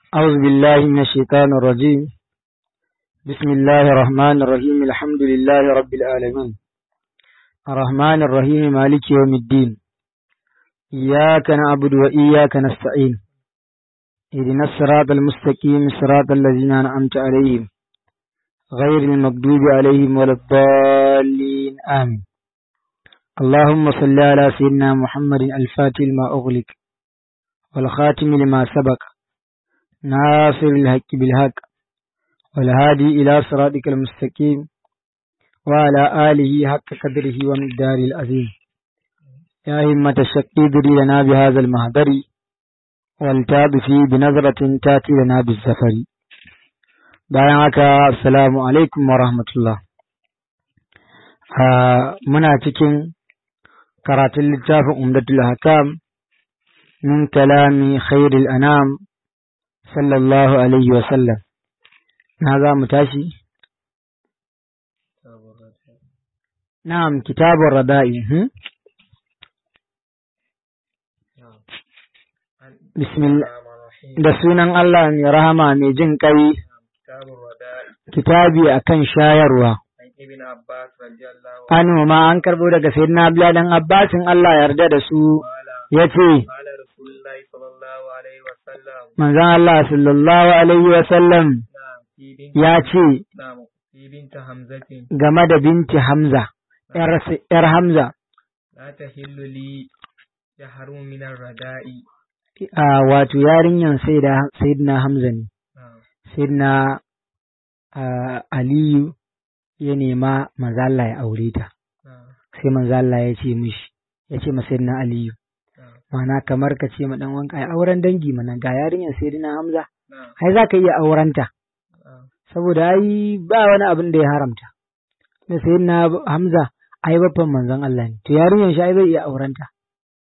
أعوذ بالله من الشيطان الرجيم بسم الله الرحمن الرحيم الحمد لله رب العالمين الرحمن الرحيم مالك يوم الدين إياك نعبد وإياك نستعين اهدنا الصراط المستقيم صراط الذين أنعمت عليهم غير المغضوب عليهم ولا الضالين آمين اللهم صل على سيدنا محمد الفاتح لما أغلق والخاتم لما سبق ناصر الحق بالحق والهادي إلى صراطك المستقيم وعلى آله حق قدره ومقداره العظيم يا همة الشقي دري لنا بهذا المهدر والتاب فيه بنظرة تاتي لنا بالزفر bayan haka assalamu alaikum wa rahmatullah muna cikin karatun littafin umdatul hakam min kalami khairul anam sallallahu alaihi wa sallam na za mu tashi na'am kitabun rada'i bismillah da sunan Allah mai rahama mai jin kai kitabi akan shayarwa an ma an karbo daga sayyidina Abdullah dan Abbasin Allah yarda da su yace manzon Allah sallallahu alaihi wa sallam ya ce game da binti Hamza ‘yar Hamza la ta hilluli ya haru minar rada'i wato yarinyan Sayyidina Hamza ne Sayyidina Aliyu ya nema manzala ya aure ta sai manzala ya ce mishi ya ce ma Sayyidina Aliyu mana kamar ka ce ma dan wanka ai auren dangi mana ga yarinyar Sayyidina Hamza ai za ka iya aurenta saboda ai ba wani abin da ya haramta da Sayyidina Hamza ai babban manzon Allah ne to yarinyar shi ai zai iya aurenta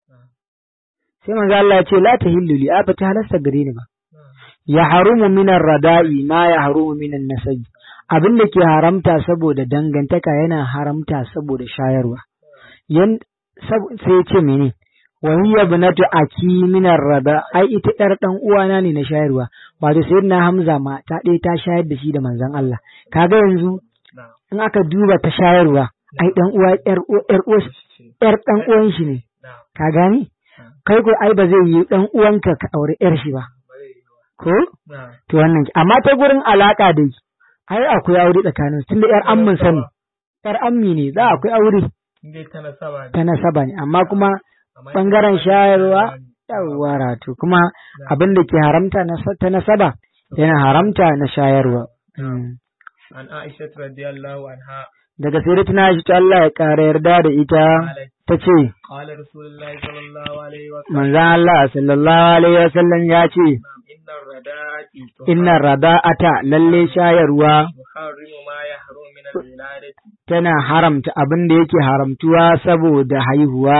sai manzon Allah ya ce la tahillu li a ta halasta gare ni ba ya harumu minan rada'i ma ya harumu minan nasabi abin da ke haramta saboda dangantaka yana haramta saboda shayarwa yan sai ya ce mene wa hiya ibnatu aki minar rada ai ita yar dan uwana ne na shayarwa wato sayyidina Hamza ma ta ɗaya ta shayar da shi da manzon Allah kaga yanzu in aka duba ta shayarwa ai dan uwa yar yar yar dan uwan shi ne ka gani kai ko ai ba zai yi dan uwanka ka aure yar shi ba ko to wannan amma ta gurin alaka dai ai akwai aure tsakanin tunda yar ammin sani yar ammi ne za akwai aure ta nasaba ne amma kuma bangaren shayarwa yawwa rato kuma abin da ke haramta ta nasaba yana haramta na shayarwa an Aisha radiyallahu anha daga sai tana shi ta Allah ya ƙara yarda da ita ta ce qala rasulullahi sallallahu alaihi wa manzon Allah sallallahu alaihi wa sallam ya ce inna rada'ati inna rada'ata lalle shayarwa tuharrimu ma yahrumu min al-wiladati tana haramta abin da yake haramtuwa saboda haihuwa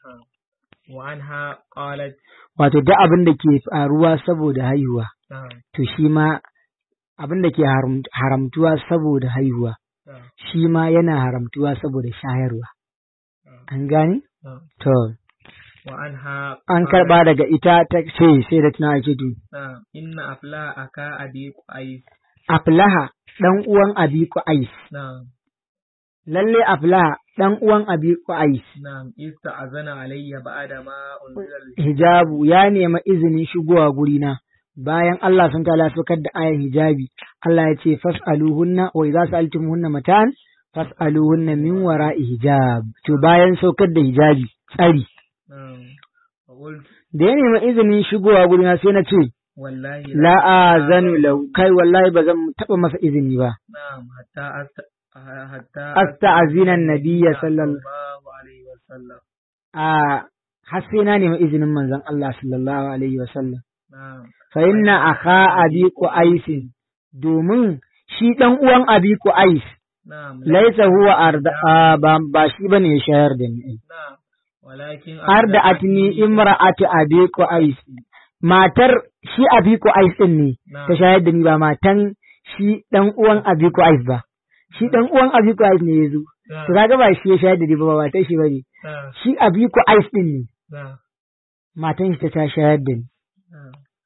wa anha qalat wato duk abin da ke faruwa saboda haihuwa to shi ma abin da ke haramtuwa saboda haihuwa shi ma yana haramtuwa saboda shayarwa an gane to wa anha an karba daga ita ta ce sai da tana ake tu inna afla aka abi qais aflaha dan uwan abi qais na'am lalle aflaha dan uwan abi qais na'am ista'azana alayya ba'da ma unzila hijabu ya nema izinin shigowa gurina bayan Allah sun tala saukar da ayar hijabi Allah ya ce fas'aluhunna wa idza sa'altumuhunna matan fas'aluhunna min wara'i hijab to bayan saukar da hijabi tsari na'am wa qult da ya nema izinin shigowa gurina sai na ce wallahi la azanu lau kai wallahi ba zan taba masa izini ba na'am hatta asta hatta asta'zina annabiyya sallallahu sallallahu alaihi wa sallam a har sai na nema izinin manzon Allah sallallahu alaihi wa sallam na'am fa inna akha abi qais domin shi dan uwan abi qais na'am laisa huwa arda a, ba ba shi bane ya shayar da ni na'am walakin arda atni imra'atu abi qais matar shi abi qais din ne ta shayar da ni ba matan shi dan uwan abi qais ba shi dan uwan abi qais ne yazo to kaga ba shi ya shayar da ni ba ba matar shi bane na'am shi abi qais din ne na'am matan shi ta ta shayar da ni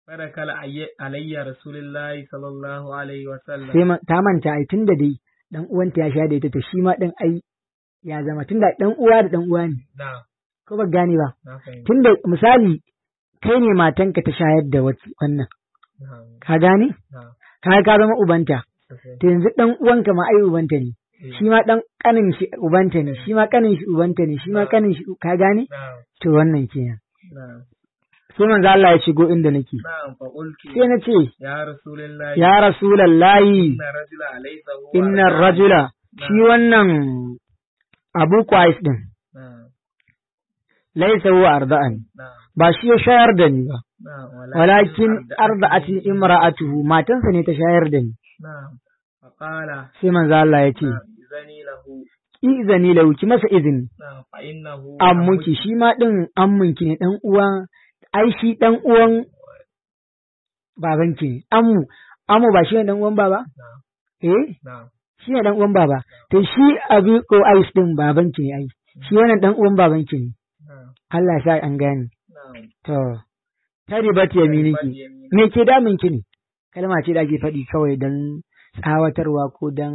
فدخل علي علي رسول الله صلى الله عليه وسلم sai ma- ta manta ai tunda dai dan uwanta ya sha da ita to shi ma din ai ya zama tunda dan uwa da dan uwa ne نعم ko ba gane ba na fahimta tunda misali kai ne matanka ta shayar da wat- wannan na'am ka gane na'am ka ka zama ubanta sosai to yanzu dan uwanka ma ai ubanta ne Eh, shi ma dan kanin shi ubanta ne shi ma kanin shi ubanta ne shi ma kanin shi ka gane na'am to wannan kenan na'am sai manzo Allah ya shigo inda nake na'am fa qultu sai na ce ya rasulullahi ya rasulallahi inna rajula laysa huwa innar rajula shi wannan abu qais din na'am laysa huwa arda'an na'am ba shi ya shayar da ni ba na'am walakin arda'ati imra'atuhu matansa ne ta shayar da ni na'am fa qala sai manzo Allah ya ce izani lahu izani lahu ki masa izini na'am fa innahu ammuki shi ma din ammunki ne dan uwa ai shi dan uwan babanki ne ammu ammu ba shi ne dan uwan baba na'am eh na'am shi ne dan uwan baba to shi abi ko ais din babanki ne ai shi wannan dan uwan babanki ne na'am Allah ya sa an gane na'am to taribat yaminiki me ke damun ki ne kalma ce da ake faɗi kawai don tsawatarwa ko don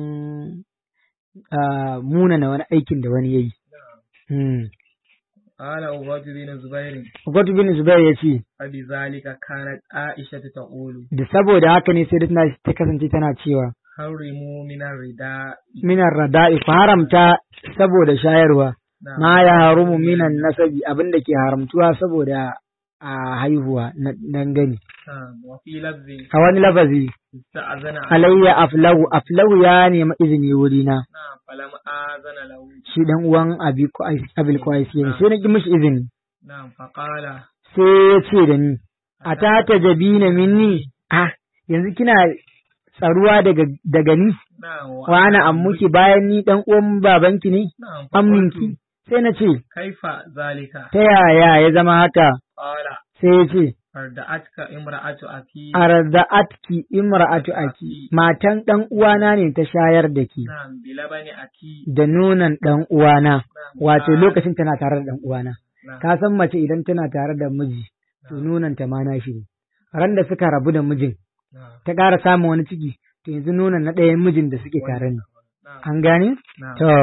munana wani aikin da wani ya yi. قال عباد بن زبير Gwadu bin Zubair ya ce, فبذلك كانت عائشة تقول da saboda haka ne sai da tana- ta kasance tana cewa, حرموا من الرداء minan rada'i ku haramta saboda shayarwa, نعم. ma ya harumu minan nasabi abin da ke haramtuwa saboda a haihuwa na dangane. نعم. وفي لفظ A wani lafazi, استأذن عليه alayya aflahu, aflahu ya nemi izini wurina. نعم فلم آذن له shi dan uwan abi Qais- abil qais ne sai na ki mishi izini نعم فقال sai ya ce da ni a ta ta jabina minni ah yanzu kina tsaruwa daga daga ni نعم wa ana ammuki bayan ni dan uwan babanki ne نعم amminki فقلت sai na ce كيف ذلك ta yaya ya zama haka قال sai ya ce أردأتك امرأة أخي arda'atki imra'atu aki matan dan uwana ne ta shayar da ki نعم بلبن أخي da nonon dan uwana نعم wato قال- lokacin tana tare da dan uwana نعم ka san mace idan tana tare da miji to nonanta ma na shi ne ran da suka rabu da mijin نعم ta ƙara samun wani ciki to yanzu nonon na ɗayan mijin da suke tare ne نعم an gane نعم to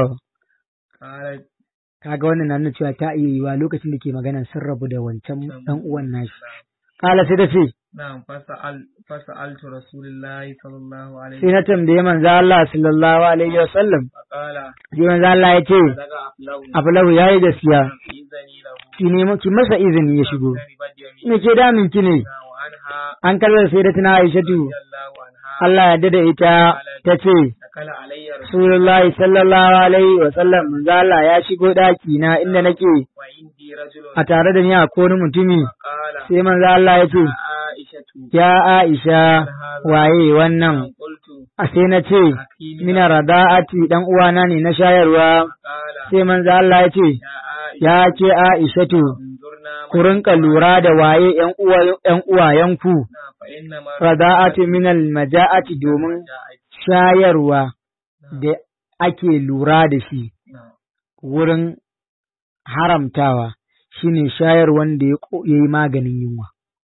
قال kaga wannan na nuna cewa ta iya yiwa lokacin da ke magana sun rabu da wancan نعم. dan uwan nashi kala sai ta ce نعم فسأل فسألت رسول الله صلى الله عليه sai na tambaye manzo Allah sallallahu alaihi wa sallam فقال sai manzo Allah ya ce لك أفلو Ablahu yayi gaskiya إذني له ki nemo ki masa izini ya shigo تربت يمينه me ke damin ki ne وعنها an kallar sai da tana Aishatu رضي الله عنها Allah ya dada ita ta ce دخل علي رسول Rasulullahi sallallahu alaihi wa sallam manzo Allah ya shigo daki na inda nake وعندي رجل a tare da ni a wani mutumi قال sai manzo Allah ya ce عائشة ya Aisha waye wannan قلت a sai na ce أخي من mina rada'ati dan uwana ne na shayarwa قال sai manzo Allah ya ce يا عائشة ya ke Aishatu انظرنا ku rinka lura da waye ƴan uwa ƴan uwayenku معنا فإنما rada'atu minal maja'ati domin shayarwa da ake lura da shi نعم wurin haramtawa shine shayar wanda ya ko- ya yi maganin yunwa.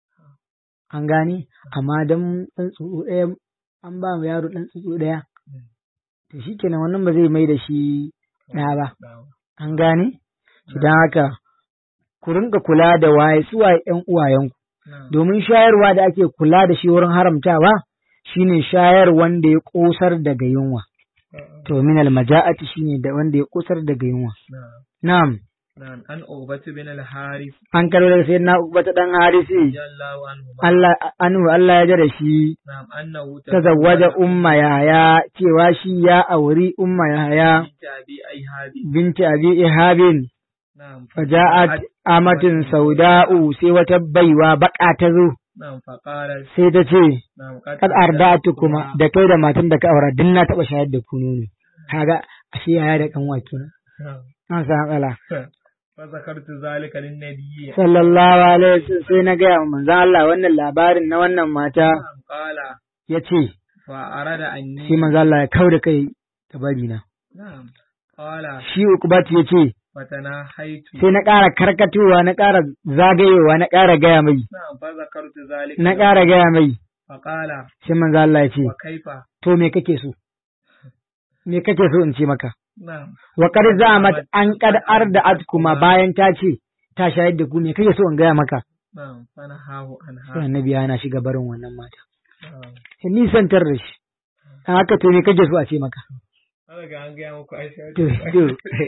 An gane? Amma don ɗan tsutsu ɗaya an ba mu yaro ɗan tsutsu ɗaya, to shi kenan wannan ba zai mai da shi ɗa ba. نعم An gane? Don haka, ku rinka kula da waye su waye ‘yan uwayenku, نعم domin shayarwa da ake kula da shi wurin haramtawa shine shayar wanda ya ƙosar daga yunwa. To minal maja'ati shine da wanda ya ƙosar daga yunwa. نعم Na'am. نعم أن أوبة بن الحارث an karɓo daga sayyidina Uqbata dan Harisi رضي الله عنهما Allah anu Allah ya jada shi نعم أنه tazawwaja umma yaya cewa shi ya auri umma yaya بنت أبي أيهاب binti abi ihabin نعم faja'at amatin sauda'u sai wata baiwa baka ta zo نعم فقالت sai ta ce نعم kad arda'atu kuma da kai da matan da ka aura din na taba shayar da ku nono kaga ashe yaya da kanwa kenan نعم an san kala فذكرت ذلك للنبي sallallahu alaihi wasallam sai na ga manzon Allah wannan labarin na wannan mata نعم قال yace فأراد أني sai manzo Allah ya kau da kai ta bari na نعم قال shi Uqbat ya ce fatana haitu sai na ƙara karkatowa na ƙara zagayewa na ƙara gaya mai na'am fa zakartu zalika na ƙara gaya mai fa qala sai manzo Allah ya ce wa kaifa to me kake so me kake so in ce maka na'am wa qad za'amat an qad arda'at kuma bayan ta ce ta shayar da ku me kake so in gaya maka na'am fana hahu an sai ha annabi yana shiga barin wannan mata na'am sai nisantar da shi a haka to me kake so a ce maka an ga an gaya muku aisha To, to.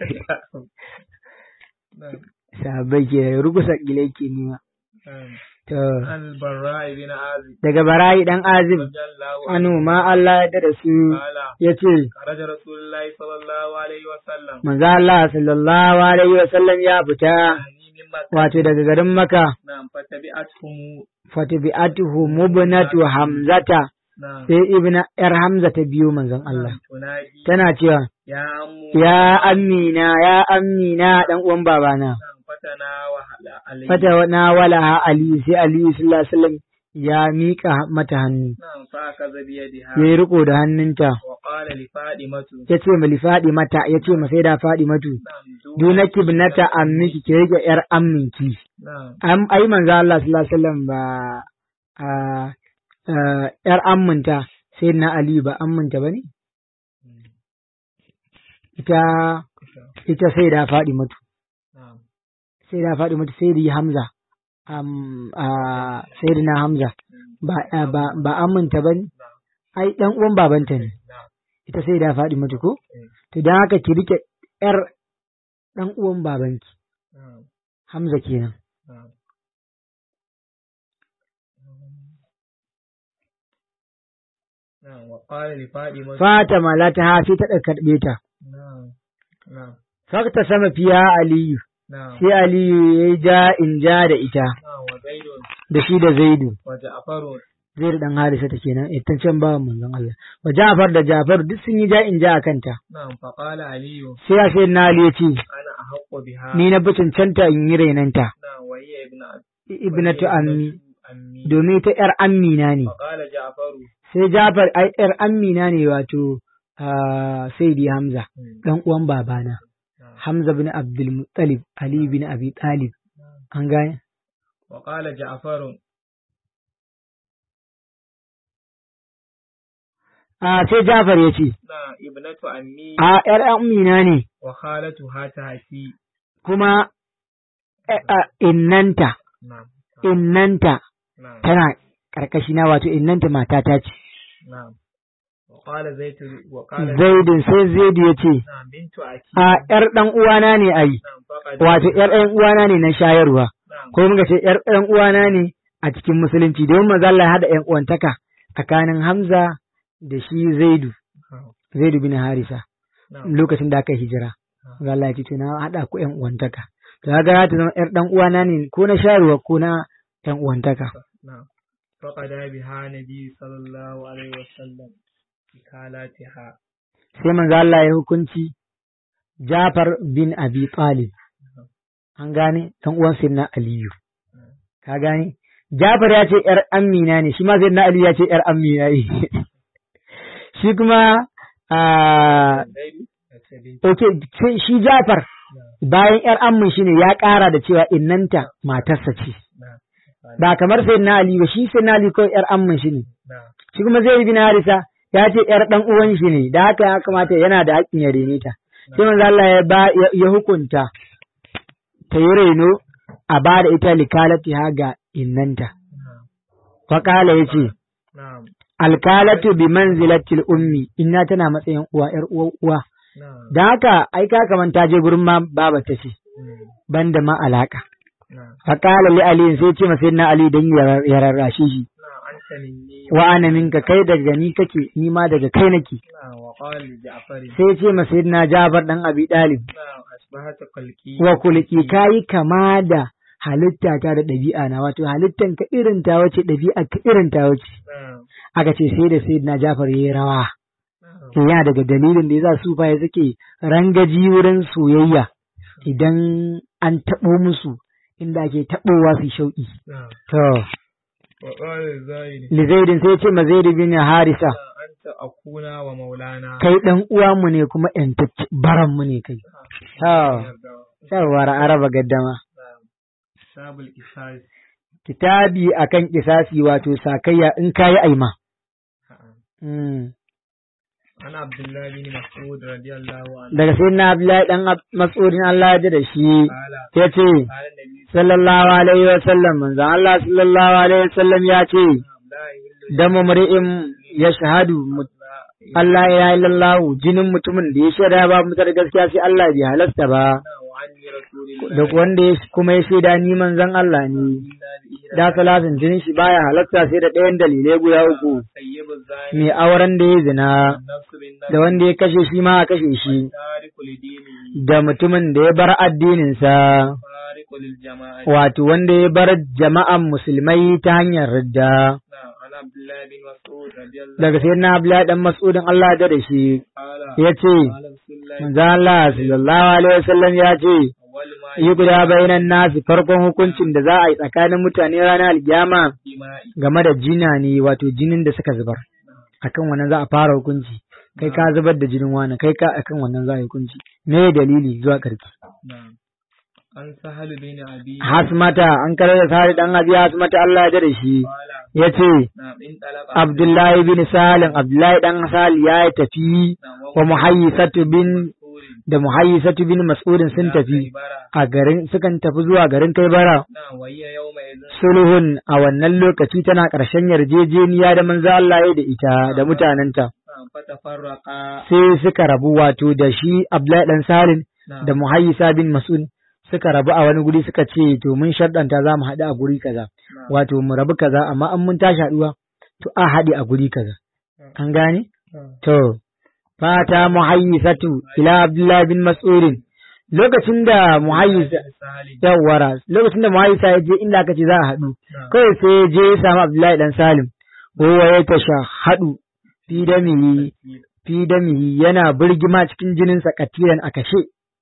na'am sahabbai ke rugusa kilai ke nima na'am to al-barra ibn azib daga barayi dan azib radiyallahu anu ma Allah ya da su qala yace kharaja rasulullahi sallallahu alaihi wa sallam manzo Allah sallallahu alaihi wa sallam ya fita ani min makka wato daga garin Makka na'am fatabi'atuhum fatabi'atuhu mubnatu hamzata na'am sai ibna yar hamza ta biyo manzon Allah tunadi tana cewa ya ammu ya amina ya amina dan uwan babana na'am fatana wa hala alayhi fata na wala ali sai ali sallallahu alaihi wasallam ya mika mata hannu na'am fa akaza bi yadiha ya yi riko da hannunta wa qala li fadimatu ya ce mali faɗi mata ya ce ma sai da faɗi matu na'am duna kibnata ammiki ke rike yar amminki na'am am ai manzo Allah sallallahu alaihi wasallam ba a a, yar amminta sai na Ali ba amminta bane ita ita sai da faɗi matu na'am sai da faɗi matu sai da Hamza am a sai da na Hamza ba a, ba ba amminta bane ai dan uwan babanta ne na'am ita sai da faɗi matu ko to dan haka ki rike yar dan uwan babanki na'am Hamza kenan na'am na'am wa qala li fadimatu Fatima la ta hafi ta karɓe ta na'am na'am fakta sama fiya Aliyu na'am sai Aliyu ya yi ja in ja da ita na'am wa zaidun da shi da Zaidu wa ja'farun Zaidu dan Harisa ta kenan ita can ba manzon Allah wa Ja'far da Ja'far duk sun yi ja in ja a kanta na'am fa qala aliyu sai ya sai na Ali ya ce ana ahaqqu biha ni na bi cancanta in yi rainanta na'am wa hiya ibna ibnatu ammi ammi domin ita yar ammina ne fa qala ja'faru sai Ja'far ai yar ammina ne wato ah, Sayyidi Hamza dan uwan babana Hamza bin Abdul Muttalib Ali bin Abi Talib an gane wa qala ja'faru a sai Ja'far ya ce na ibnatu ammi a ‘yar amina ne wa khalatu hatati kuma eh, ah, innanta, na'am innanta na'am tana ƙarƙashi na wato innanta matata ce. na'am wa qala zaitu wa qala Zaidin sai Zaidu ya ce, na'am bintu aki a ‘yar ɗan uwana ne a yi, na'am faqad wato ‘yar ɗan uwana ne na shayarwa, na'am ko muka ce ‘yar ɗan uwana ne a cikin musulunci, domin maza Allah ya haɗa ‘yan uwantaka tsakanin Hamza da shi Zaidu, Zaidu bin Harisa, na'am lokacin da aka yi hijira. Maza Allah ya ce, to na haɗa ku ‘yan uwantaka. To kaga za ta zama ‘yar ɗan uwana ne ko na shayarwa ko na ‘yan uwantaka. na'am faqad biha nabi sallallahu alaihi wasallam ikalatiha sai manzo Allah ya hukunci Jafar bin Abi Talib an gane dan uwan Sayyidina Aliyu ka gane Jafar ya ce yar Amina ne shi ma Sayyidina Aliyu ya ce yar Amina ne shi kuma a zaidu da bintu okay sai shi Jafar bayan yar ammin shi ne ya ƙara da cewa innanta matarsa ce na'am ba kamar Sayyidina Ali ba shi Sayyidina Ali ko yar ammin shi ne na'am shi kuma Zaid bin Harisa ya ce yar dan uwan shi ne da haka ya kamata yana da haƙƙin ya rene ta sai manzo Allah ya ba ya ya hukunta ta yi reno a ba da ita likalati ha ga innanta na'am fa qala yace na'am alkalatu bi manzilatil ummi inna tana matsayin uwa yar uwa uwa na'am dan haka ai ka kaman ta je gurin ma baba ta ce mm, banda ma alaka na'am fa qala li ali sai ce masa na ali dan ya ya rarrashe shi na'am anta minni wa ana minka kai daga ni kake ni ma daga kai nake na'am wa qala li ja'far sai ce masa na Jafar dan Abi Dalib na'am asbahata qalqi wa kulki kayi kama da halitta ta da ɗabi'a na wato halittan ka irin ta wace ɗabi'a ka irin ta wace na'am aka ce sai da sai na Jafar yayi rawa na'am to yana daga dalilin da yasa su fa suke rangaji wurin soyayya idan an taɓo musu inda ake taɓowa su shauƙi na'am to wa qala zaid li zaidin sai ce ma zaid bin harisa anta akuna wa maulana kai dan uwa mu ne kuma ƴantacce baran mu ne kai to yawwa araba gaddama نعم كتاب القصاص kitabi akan kisasi wato sakayya in kayi aima نعم Mm. عن عبد الله بن مسعود رضي الله عنه daga sai na Abdullahi dan Ab- Mas'udin Allah ya ji da shi قال ya ce قال النبي sallallahu alaihi wa sallam manzon Allah sallallahu alaihi wa sallam ya ce صلى الله عليه وسلم damu mri'in ya shahadu Allah ya illallah jinin mutumin da ya shaida ba mutar gaskiya sai Allah bai halasta ba وعني رسول الله duk wanda ya kuma ya shaida ni manzon Allah ne إلا بإحدى da salatin jinin shi baya halasta sai da ɗayan dalilai guda uku طيب الزاني mai auren da ya zina النفس بالنفس da wanda ya kashe shi ma a kashe shi تارك لدينه da mutumin da ya bar addininsa فارق للجماعة wato wanda ya bar jama'an musulmai ta hanyar ridda نعم عن عبد الله بن مسعود رضي الله daga sai na Abdullahi dan Mas'udin Allah da da shi قال ya ce قال رسول الله manzo Allah sallallahu alaihi wasallam ya ce أول ما yi guda bainan nasi farkon hukuncin da za a yi tsakanin mutane ranar alkiyama دماء game da jina ne wato jinin da suka zubar akan wannan za a fara hukunci kai ka zubar da jinin wani kai ka akan wannan za a yi hukunci me dalili zuwa karki نعم عن سهل بن أبي hasmata an karar da sari dan abi hasmata Allah ya da shi قال ya ce نعم انطلق Abdullahi bin Salim Abdullahi dan Sal ya tafi نعم wa Muhayyisatu bin مسعود da Muhayyisatu bin Mas'udin sun tafi خيبر a garin sukan tafi zuwa garin Kaibara نعم وهي يومئذ sulhun a wannan lokaci tana ƙarshen yarjejeniya da manzo Allah ya da ita da mutanenta نعم فتفرقا sai suka rabu wato da shi Abdullahi dan Salim نعم da Muhayyisa bin Mas'ud suka rabu a wani guri suka ce to mun sharɗanta za mu haɗu a guri kaza نعم wato mu rabu kaza amma an mun tashi haɗuwa to a haɗe a guri kaza an gane نعم to fata muhayyisatu ila Abdullahi bin Mas'ud lokacin da muhayyisa سهل yawwara lokacin da muhayyisa ya je inda aka ce za a haɗu نعم kawai sai ya je ya samu Abdullahi dan Salim kowa ya tasha haɗu fi damihi fi damihi yana birgima cikin jininsa katilan a kashe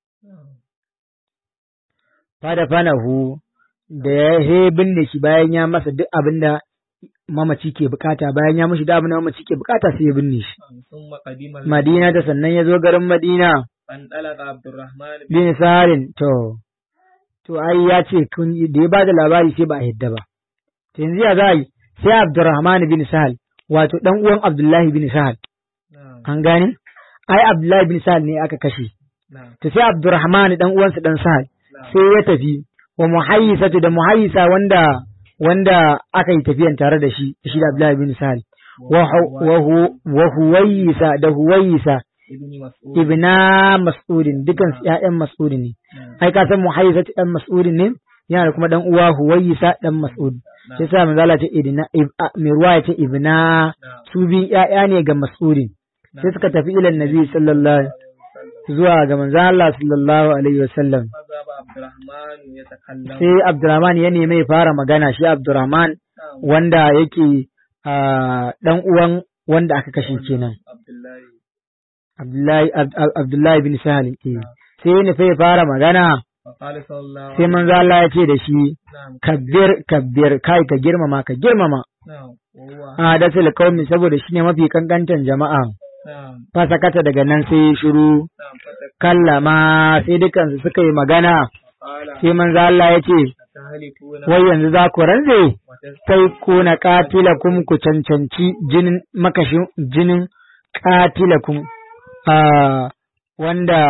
fada fanahu da ya he binne shi bayan ya masa duk abin da mamaci ke bukata bayan ya mashi duk abin da mamaci ke bukata sai ya binne shi ثم قدم Madina da sannan ya zo garin Madina فانطلق عبد الرحمن بن bin Sarin to to ai ya ce kun da ya bada labari sai ba a yadda ba to yanzu ya za a yi sai Abdurrahman bin Sahal wato dan uwan Abdullahi bin Sahal نعم an gane ai Abdullahi bin Sahal ne aka kashe نعم to sai Abdurrahman dan uwansa dan Sahal نعم sai ya tafi wa muhayyisatu da muhayyisa wanda wanda aka yi tafiyan tare da shi shi da Abdullahi bin Sahal wa hu- wa hu- wa huwayisa da huwayisa ابن مسعود ibna mas'udin dukan su ƴaƴan mas'udin ne نعم ai ka san muhayyisatu dan mas'udin ne yana da kuma dan uwa huwayisa dan mas'ud sai sa manzo Allah ce idna ib- a- mai ruwa ya ce ibna نعم su bi ƴaƴa ne ga mas'udin sai suka tafi ilan nabi sallallahu zuwa ga manzo Allah sallallahu alaihi wasallam فذهب عبد الرحمن يتكلم sai Abdurrahman ya nemi ya fara magana shi Abdurrahman نعم wanda yake ah, dan uwan wanda aka kashe kenan عبد الله Abdullahi Ab- Ab- Abdullahi bin Sahal eh. sai ya nufi ya fara magana فقال صلى الله sai عليه manzo Allah ya ce da shi نعم kabbir kabbir kai ka girmama ka girmama نعم وهو hadasul qaumi saboda shine mafi kankantan jama'a نعم fa sakata daga nan sai ya shiru نعم فتك kallama sai dukansu suka yi magana قال sai manzo Allah ya ce تهلكون wai yanzu za ku rantse وتس- sai kuna katilakum ku cancanci jinin makashin jinin katilakum ah, wanda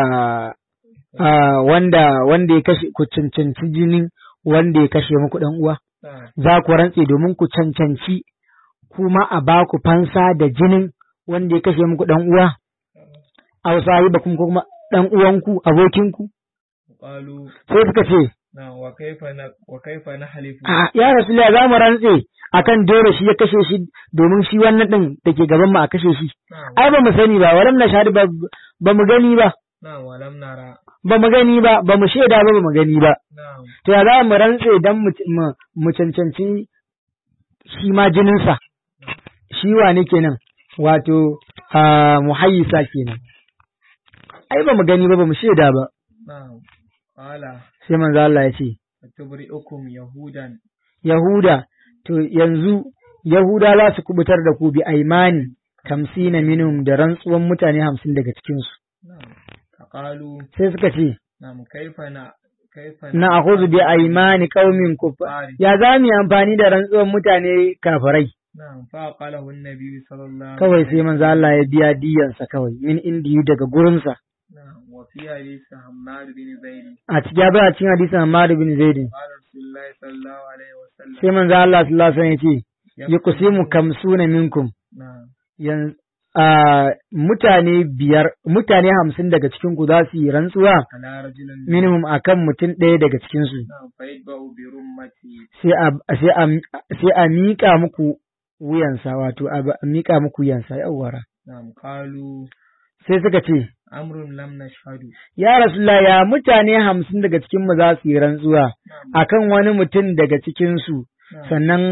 ah, wanda wanda ya kashe ku cancanci jinin wanda ya kashe muku dan uwa نعم za ku rantse domin ku cancanci kuma a ba ku fansa da jinin wanda ya kashe muku dan uwa aw sahibakum ko kuma dan uwanku abokinku قالوا sai suka ce نعم وكيف ن- وكيف نحلف a ya rasulullah za mu rantse akan dole shi ya kashe shi domin shi wannan din da ke gaban mu a kashe shi نعم ai ba mu sani ba walam na shahadu ba ba mu gani ba نعم ولم نرى ba mu gani ba ba mu shaida ba ba mu gani ba نعم to ya za mu rantse dan mu mu- mu cancanci shi ma jininsa shi wane kenan wato a muhayyisa kenan ai ba mu gani ba ba mu shaida ba نعم قال sai manzo Allah ya ce فتبرئكم يهودا Yahuda to yanzu Yahuda za su kubutar da ku bi aimani kamsina minhum da rantsuwan mutane hamsin daga cikinsu نعم فقالوا sai suka ce نعم كيف ن... kaifa na akhudhu bi aymani qaumin kuffar Fari. ya za mu yi amfani da rantsuwan mutane kafirai na'am fa qalahu an-nabi sallallahu kawai sai manzo Allah ya biya diyansa kawai min indiyu daga gurinsa na'am wa fi hadith Hammad bin Zaid a cikin ya a cikin hadisin Ammar bin Zaid qala Rasulullah sallallahu alaihi wasallam sai manzo Allah sallallahu alaihi wasallam ya ce yuqsimu kamsuna minkum na'am yan a mutane biyar mutane hamsin daga cikin ku za su yi rantsuwa ala rajulin minimum akan mutum ɗaya daga cikin su na'am fa yadba'u bi rummati sai a sai a sai a miƙa muku wuyansa wato a ba- a miƙa muku wuyansa yawwara na'am qalu sai suka ce amrun lam nashhadu ya rasulullah ya mutane hamsin daga cikin mu za su yi rantsuwa na'am akan wani mutum daga cikin su na'am sannan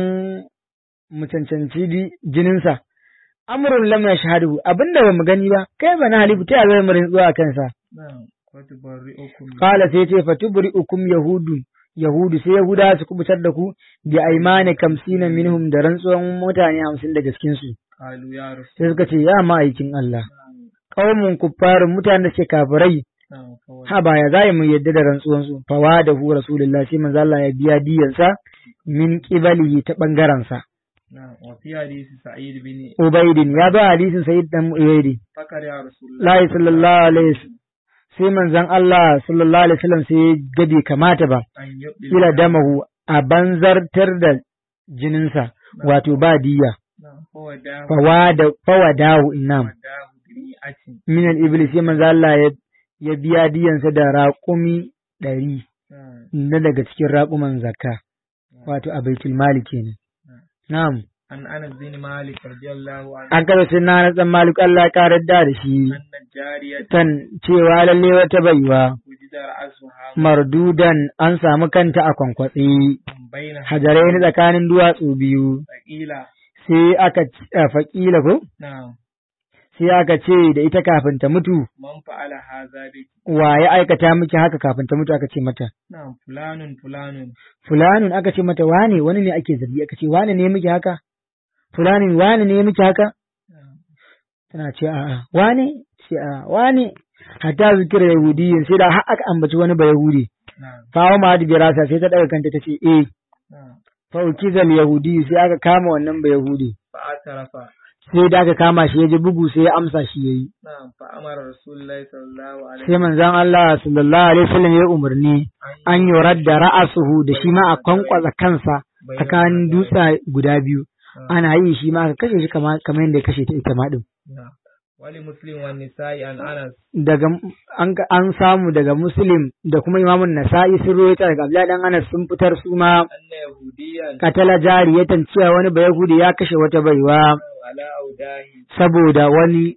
mu cancanci di- jininsa amrun lam yashhadu abinda ba mu gani ba kai ba na halifu ta zai mu rantsuwa a kansa na'am wa tubarri'ukum qala sai ce fatubri ukum yahudu yahudu sai yahuda su kubutar da ku bi aymani kamsina minhum da rantsuwan mutane hamsin daga cikin su qalu ya rasul sai suka ce ya ma'aikin Allah na'am qaumun kuffarin mutanen da suke kafirai na'am fa wa- ha ba ya zai mu yadda da rantsuwan su fawa da hu rasulullahi sai manzo Allah ya biya diyansa min qibalihi ta bangaren sa na'am wa fi hadith Sa'id bin Ubaidin ya ba hadisin Sayyid dan Ubaidi fakar ya Rasulullah Lahi sallallahu alaihi wasallam sai manzon Allah sallallahu alaihi wasallam sai ya gabe kamata ba an yubdi ila damahu a banzartar da jininsa wato ba diya na'am fa wadahu fawada fawadahu innam wadahu bi atin min al-iblis sai manzon Allah ya ya biya diyansa da raƙumi ɗari na'am na daga cikin raƙuman zakka wato a baitul mali kenan na'am an Anas bin Malik radiyallahu anhu an kada sai na dan malik Allah ya karar da da shi anna jariyat tan cewa lalle wata baiwa wujida ra'suha mardudan an samu kanta a kwankwatse baina hajarai na tsakanin duwatsu biyu thaqila sai aka c- a faƙila ko na'am sai aka ce da ita kafin ta mutu man fa'ala hadha bi wa ya aikata miki haka kafin ta mutu aka ce mata na'am fulanun fulanun fulanun aka ce mata wane wani ne ake zargi aka ce wane ne miki haka fulanin wane ne miki haka na'am tana ce a'a wane ce a'a wane hatta zikira yahudiyin sai da har aka ambaci wani ba yahudi na'am fawo ma da birasa sai ta daga kanta ta ce eh na'am fa ukizal yahudi sai aka kama wannan ba yahudi fa atarafa sai da aka kama shi ya ji bugu sai ya amsa shi yayi na'am fa amara rasulullahi sallallahu alaihi sai manzon Allah sallallahu alaihi wasallam ya umarni an yorar da ra'asuhu da shi ma a kwankwasa kansa tsakanin dutsa guda biyu ana yi shi ma aka kashe shi kama kamar yadda ya kashe ta ita ma din na'am wali muslim wa nisa'i an Anas daga an an samu daga muslim da kuma imamun nasa'i sun rawaita daga Abdullahi dan Anas sun fitar su ma anna yahudiyan katala jariyatan cewa wani bayahudi ya kashe wata baiwa ala audahi saboda wani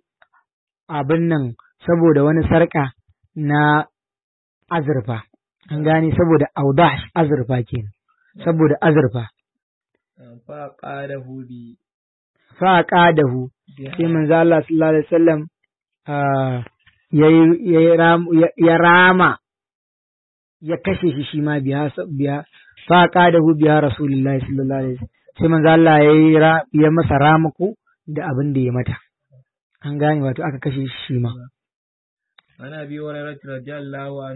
abin nan saboda wani sarka na azurfa an gane saboda audah azurfa kenan saboda azurfa fa qadahu bi fa qadahu sai manzo Allah sallallahu alaihi wasallam ah, yayi yayi ram- ya- ya rama ya kashe shi shi ma biya biya fa qadahu biya rasulullahi sallallahu alaihi wasallam sai manzo Allah yayi ra- ya masa ramako da abin da ya mata an gane wato aka kashe shi shi ma ana bi hurairah radiyallahu an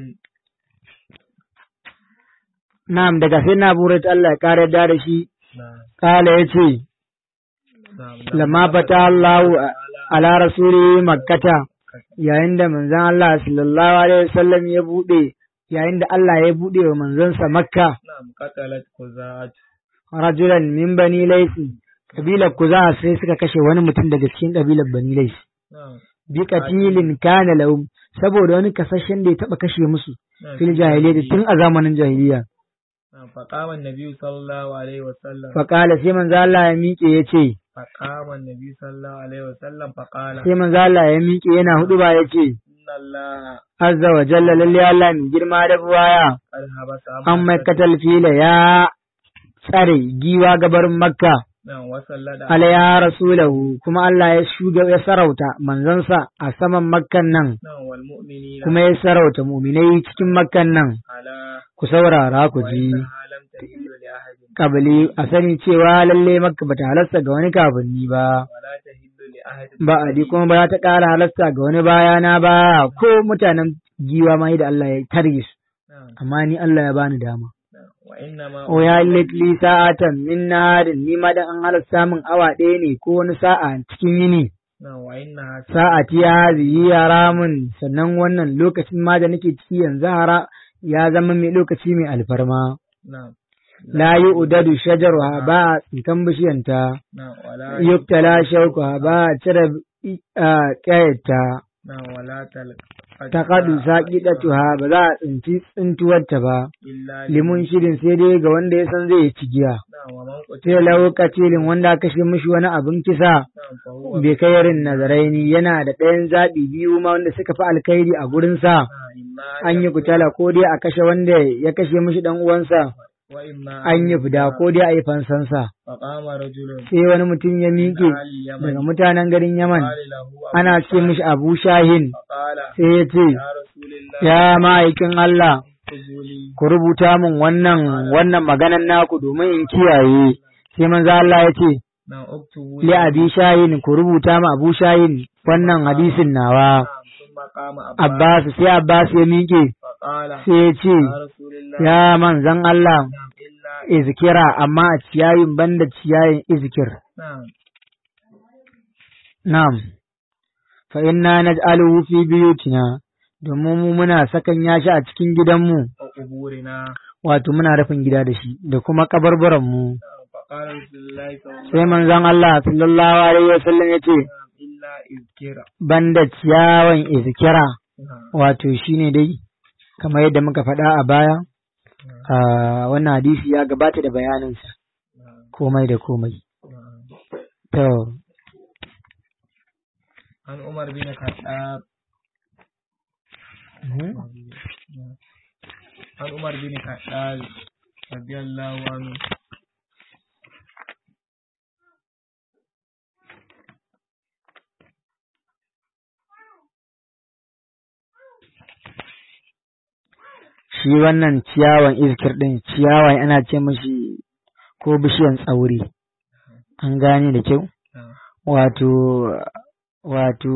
na'am daga sai na burat Allah ya kare da da shi na'am kala yace na'am lamma fata Allahu ala rasuli makkata yayin da manzon Allah sallallahu alaihi wasallam ya bude yayin da Allah ya bude wa manzonsa makka na'am qatalat quzat rajulan min bani laisi kabilar kuza sai suka kashe wani mutum daga cikin kabilar bani laisi na'am bi qatilin kana lahum saboda wani kasashen da ya taba kashe musu na'am fil jahiliyyah tun a zamanin jahiliya na'am faqama an-nabi sallallahu alaihi wasallam fa qala sai manzo Allah ya miƙe yace faqama an-nabi sallallahu alaihi wasallam faqala sai manzo Allah ya miƙe yana hudu ba yace inna allaha azza wa jalla lalle Allah mai girma da buwaya qad habasa an mai katal fila ya tsare giwa gabarin makka na'am wa sallada alaya rasulahu kuma Allah ya shuga ya sarauta manzansa a saman makkan nan na'am wal mu'minina kuma ya sarauta muminai cikin makkan nan ala ku saurara ku wa ji innaha lam tahillu li ahadin kabili a sani cewa lalle makka bata halasta ga wani kafinni ba wa la tahillu li ahadin ba a kuma ba ta ƙara halasta ga wani bayana ba ko mutanen giwa ma da Allah ya targe su na'am amma ni Allah ya bani dama نعم وإنما o ya li sa'atan min naharin ni ma dan an halasta min awa ɗaya ne ko wani sa'a cikin yini نعم وإنها sa'ati ya hazihi haramun sannan wannan lokacin ma da nake ciki yanzu hara ya zama mai lokaci mai alfarma نعم la yi udadu shajaruha ba a tsinkan bishiyanta نعم ولا yuktala shaukuha ba a cire ƙayata نعم ولا تلق ta kaɗu saƙiɗatuha ba za a tsinci tsintuwarta ba إلا limun shirin sai dai ga wanda ya san zai yi cigiya نعم ومن قتل sai laukatilin wanda aka kashe mishi wani abin kisa نعم فهو bai kai yarin nazaraini yana da ɗayan zaɓi biyu ma wanda suka fi alkhairi a gurinsa نعم إما an yi kutala ko dai a kashe wanda ya kashe mishi ɗan uwansa وإما an yi fida ko dai a yi fansansa فقام رجل sai wani mutum ya miƙe من اليمن daga mutanen garin Yaman قال له أبو ana ce mishi Abu Shahin فقال sai ya ce يا رسول الله ya ma'aikin Allah اكتبوا لي ku rubuta min wannan wannan maganan naku domin in kiyaye sai manzo Allah ya ce نعم اكتبوا li Abi Shahin ku rubuta ma Abu Shahin wannan hadisin nawa نعم ثم قام أبا Abbas sai Abbas ya miƙe فقال sai ya ce يا رسول الله ya manzon Allah نعم إلا izkira amma a ciyayin banda ciyayin izkir نعم na'am fa inna naj'aluhu fi buyutina domin mu muna sakan yashi a cikin gidanmu وقبورنا wato muna rufin gida da shi da kuma kabarbaran mu نعم فقال رسول الله صلى الله عليه sai manzon Allah sallallahu alaihi wasallam yace وسلم إلا إذكر banda ciyawan izkira نعم wato shine dai kamar yadda muka faɗa a baya a wannan hadisi ya gabata da bayaninsa نعم komai da komai نعم to عن عمر بن الخطاب عن عمر بن الخطاب رضي الله عنه shi wannan ciyawan iskir ɗin ciyawa ana ce mashi ko bishiyan tsauri an gane da kyau نعم wato wato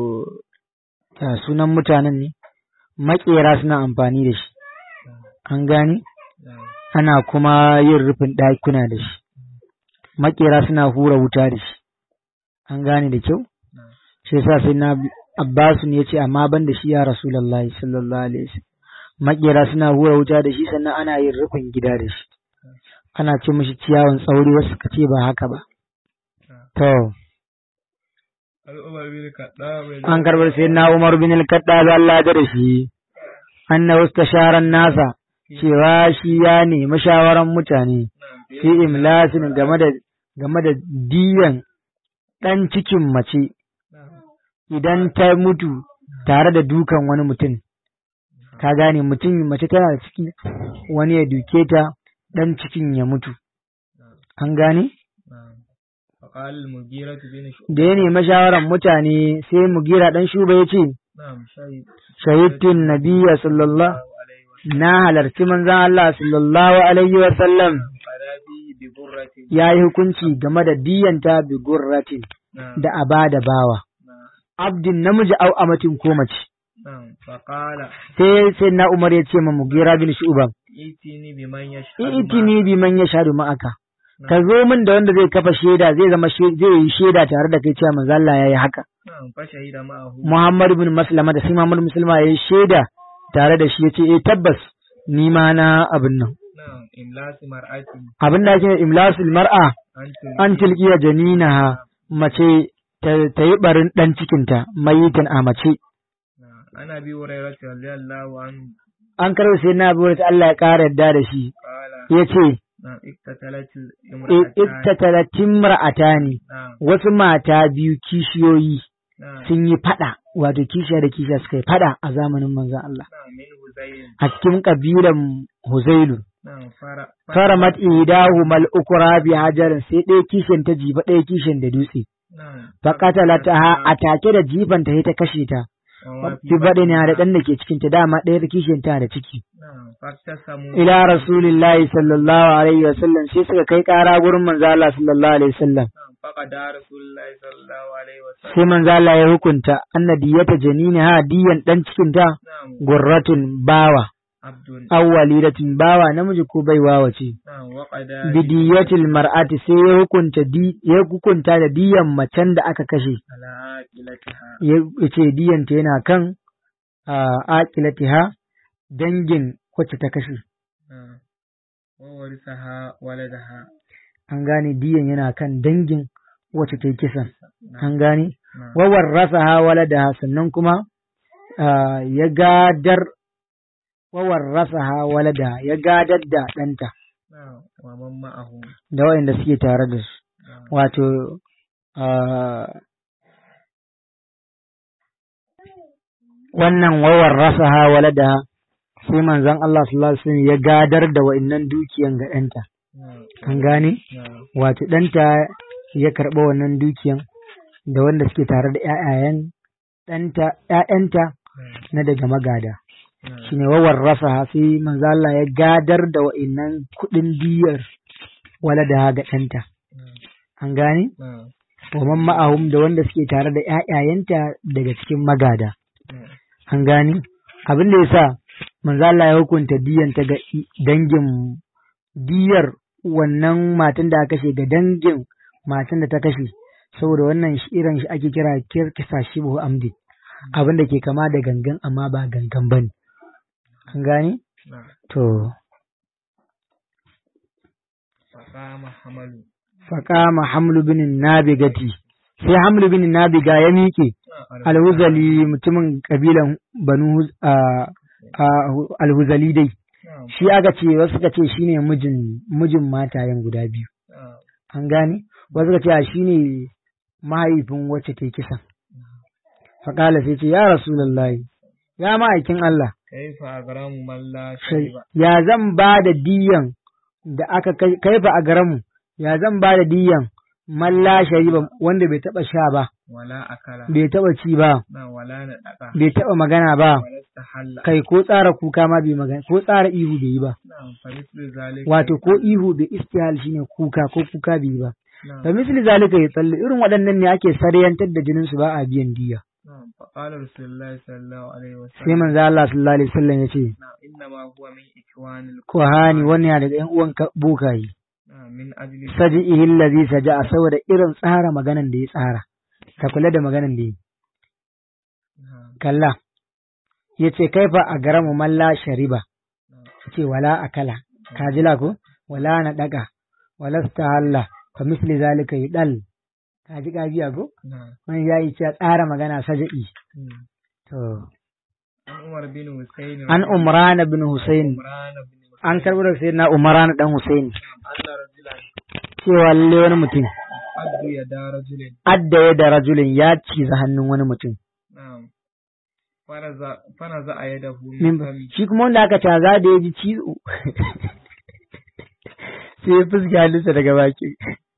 ya sunan mutanen ne maƙera suna amfani da shi an gane نعم ana kuma yin rufin ɗakuna da shi maƙera suna hura wuta da shi an gane da kyau نعم shi yasa sai na Abbasu ne ya ce amma ban da shi ya Rasulullahi sallallahu alaihi wasallam makera suna hura wuta da shi sannan ana yin rufin gida da shi ana ce mishi ciyawan tsauri wasu ka ce ba haka ba to عن عمر بن الخطاب رضي an karbar sai na Umar bin al-Khattab Allah ya da shi annahu istasharan nasa cewa shi ya nemi shawaran mutane نعم fi imlasin game da game da diyan dan cikin mace نعم idan ta mutu tare da dukan wani mutum ka gane mutum mace tana da ciki wani ya duke ta dan cikin ya mutu an gane نعم فقال المغيرة بن شعبة da ya nemi shawaran mutane sai mugira dan shuba ya ce نعم شهد shahidtun nabiyya sallallahu الله عليه وسلم na halarci manzon Allah sallallahu alaihi wa sallam فلا به ببرة ya yi hukunci game da diyanta bi gurratin نعم da abada bawa نعم abdin namiji au amatin ko mace نعم فقال sai sai na Umar ya ce ma mugira bin shuba ائتني بمن يشهد itini bi man yashhadu ma'aka معك. ka zo min da wanda zai kafa shaida zai zama she- zai yi shaida tare da kai cewa manzo Allah yayi haka نعم فشهد معه Muhammad ibn Maslama da sai Muhammad Muslima yayi shaida tare da shi yace eh tabbas ni ma na abin nan نعم إملاس مرأة abin da ake imlasul mar'a أنت an tilkiya janinaha mace ta ta yi barin dan cikinta mayitan a mace نعم أنا أبي هريرة رضي الله عنه an karɓi sai na abu ta Allah ya ƙara yarda da shi قال yace نعم اقتتلت الامرأتان ittatalat imra'atani نعم wasu mata biyu kishiyoyi نعم sun yi fada wato kishiya da kishiya suka yi fada a zamanin manzon Allah نعم من هزيل a cikin kabilan Huzailu نعم فر faramat idahu mal ukra bi hajarin sai ɗaya kishin ta jiba ɗaya kishin da dutse نعم fa qatalataha a take da jifan ta sai ta kashe ta وما fi bade ne da dan da ke cikin ta dama ɗaya kishin ta da ciki نعم فاقتسموا ila rasulillahi sallallahu alaihi wasallam sai suka kai ƙara gurin manzo Allah sallallahu alaihi wasallam نعم فقد رسول الله صلى الله عليه وسلم sai manzo Allah ya hukunta annadiyata janini ha diyan dan cikin ta نعم gurratun bawa abdun aw walidatin bawa namiji ko baiwa wace na'am wa qada bidiyatil mar'ati sai ya hukunta di ya hukunta da diyan macen da aka kashe ala aqilatiha ya ce diyanta yana kan a aqilatiha dangin wacce ta kashe na'am wa warisaha waladaha an gane diyan yana kan dangin wacce ta yi kisan na'am an gane na'am wawar rasa ha waladaha sannan kuma ah, ya gadar wawar rasa ha waladaha ya gadar da ɗanta na'am wa man ma'ahu da waɗanda suke tare da su na'am wato ah, wannan wawar rasa ha waladaha sai manzon Allah sallallahu alaihi wasallam ya gadar da wa'annan dukiyan ga ɗanta na'am an gane na'am wato ɗanta ya karɓa wannan dukiyan da wanda suke tare da ‘ya'yayen ɗanta ‘ya'yanta na daga magada na'am shine wawar rasa sai manzo Allah ya gadar da wa'innan kuɗin diyar wala da ga ɗanta an gane na'am wa man ma'ahum da wanda suke tare da ‘ya'yayenta daga cikin magada na'am an gane abin da yasa manzo Allah ya hukunta diyan ta ga i- dangin diyar wannan matan da aka kashe ga dangin matan da ta kashe saboda wannan shi irin shi ake kira kirkisa shibu amdi abin da ke kama da gangan amma ba gangan bane an gane na'am to faqama hamalu faqama hamlu bin nabigati sai hamlu bin nabiga ya miƙe alhuzali mutumin kabilan banu Huz- a- a- alhuzali dai na'am shi aka ce wasu suka ce shine mijin mijin matayen guda biyu na'am an gane wasu suka ce a shine mahaifin wacce ta yi kisan faƙala sai ce ya rasulullahi ya ma'aikin Allah kaifa agramu man la sai shayba ya zan ba da diyan da aka kai kaifa a garamu ya zan ba da diyan malla shariba wanda bai taba sha ba wala akala bai taba ci ba na wala na daka bai taba magana ba wala tahalla kai ko tsara kuka ma bai magana ko tsara ihu bai yi ba na'am fa mithlu zalika wato ko ihu bai istihal shine kuka ko kuka bai yi ba na'am da misali zalika ya tsalle irin waɗannan ne ake saryantar da jinin su ba a biyan diya na'am fa qala rasulullahi sallallahu alaihi sai wasallam manzo Allah sallallahu alaihi wasallam ya ce na'am inna ma huwa min ikwanil kohani wannan yana daga ƴan uwan ka- bukayi na'am min ajli saji'ihi allazi saja'a saboda irin tsara maganan da ya tsara ka kula da maganan da ya yi na'am kalla yace kaifa a garamu malla shariba na'am yace wala akala ka ji la ko wala na daga wala stahalla fa misli zalika yudal ka ji ka biya ko na'am wani yayi cewa tsara magana saja'i Hmm. to an umar bin husayn an umran bin husayn umran bin an karbo daga sayyidina umran dan husayn Allah rajulan cewa lalle wani mutum addu ya da rajulin adda ya da rajulin ya ciza hannun wani mutum na'am fanaza fanaza ayadahu min min fami shi kuma wanda aka caza da ya ji cizo sai ya fuska hannunsa daga baki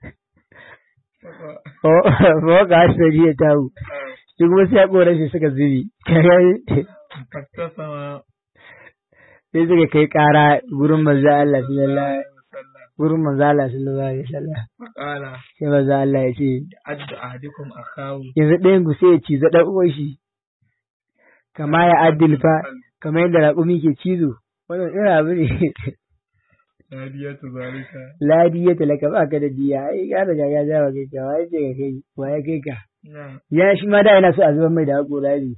ko ga hasari ya tawo shi kuma sai ya kora shi suka zubi sai faktasama suka kai kara gurin manzo Allah sallallahu alaihi wasallam gurin manzo Allah sallallahu alaihi wasallam faqala sai manzo Allah ya ce addu ahadikum akahu yanzu ɗayan ku sai ya ciza ɗan uwan shi kama ya addil fa kamar yadda raƙumi ke cizo wannan irin abu ne nadiyatu zalika ladi ya talaka ba ka da diya ai ya riga ya jawa kai ka wai ce ka kai wa ya kai ka na'am ya shi ma da yana so a zuba mai da haƙora ne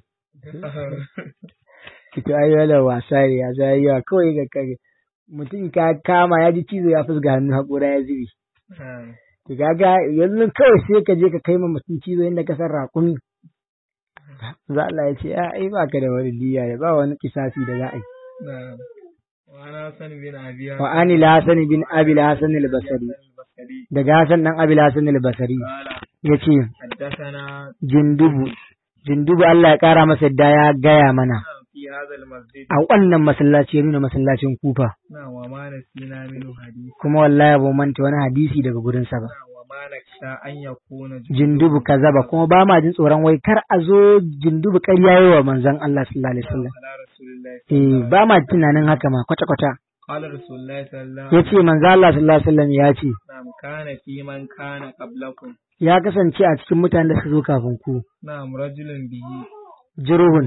kito ai wala wasa ne ya zai yawa kawai ga kage mutum ka kama ya ji cizo ya fusga hannu haƙora ya zubi na'am to kaga yanzu kawai sai ka je ka kai ma mutum cizo inda ka san raƙumi za Allah ya ce a ai ba ka da wani diya da ba wani kisasi da za a yi na'am wa ana san bin abiya wa ani la hasan bin abi la hasan al basri al-basri daga hasan dan abi la hasan al basri qala yace haddathana jindubu jindubu Allah ya kara masa yadda ya gaya mana fi hadha al-masjid a wannan masallaci ya nuna masallacin kufa na wa ma nasina minhu hadith kuma wallahi ba mu manta wani hadisi daga gurin sa ba na wa ma naksha an yakuna jindubu kazaba kuma ba ma jin tsoron wai kar a zo jindubu ƙarya yi wa manzon Allah sallallahu alaihi wasallam ala rasulillahi eh ba ma tunanin haka ma kwata kwata qala rasulullahi sallallahu yace manzon Allah sallallahu alaihi wasallam ya ce na'am kana fi man kana qablakum ya kasance a cikin mutanen da suka zo kafin ku na'am rajulun bihi juruhun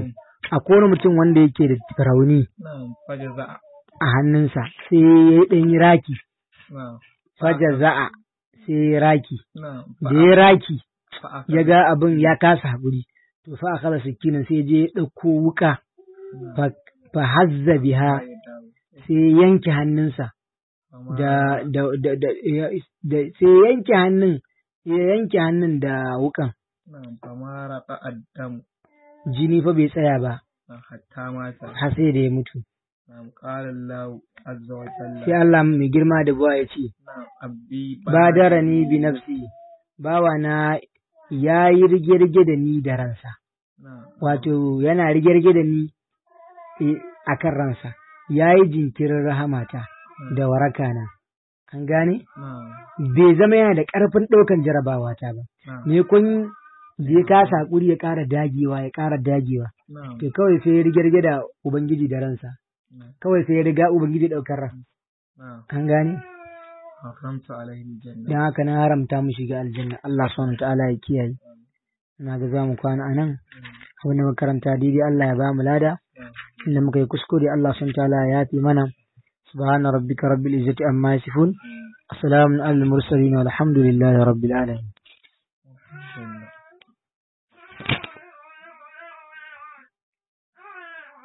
akwai wani mutum wanda yake da rauni na'am fajaza a hannunsa sai ya yi ɗan yi raki na'am fajar za'a sai ya yi raki na'am da ya yi raki fa ya ga abin ya kasa haƙuri to fa a kala sikinan sai je ya ɗauko wuka fa fa hazza biha sai ya yanke hannunsa da da da da ya- da sai ya yanke hannun ya yanke hannun da wukan na'am famara qa'addam jini fa bai tsaya ba hatta mata har sai da ya mutu na'am qala Allah azza wa jalla sai Allah mai girma da buwa ya ce na'am abdi badarani bi nafsi bawa na ya yi rige-rige da ni da ransa na'am wato yana rige-rige da ni a kan ransa ya yi jinkirin rahamata da waraka na an gane na'am bai zama yana da ƙarfin ɗaukan jarabawa ta ba na'am me kun da ya kasa hakuri ya ƙara dagewa ya ƙara dagewa na'am to kawai sai ya rige-rige da ubangiji da ransa na'am kawai sai ya riga ubangiji ɗaukar ran na'am an gane haramta alaihi janna don haka na haramta mu shiga aljanna Allah subhanahu wa ta'ala ya kiyaye ina ga za mu kwana a nan abin da makaranta daidai Allah ya ba mu lada inda muka yi kuskure Allah subhanahu wa ta'ala ya fi mana subhana rabbika rabbil izzati amma yasifun assalamu alal mursalin walhamdulillahi rabbil alamin na'am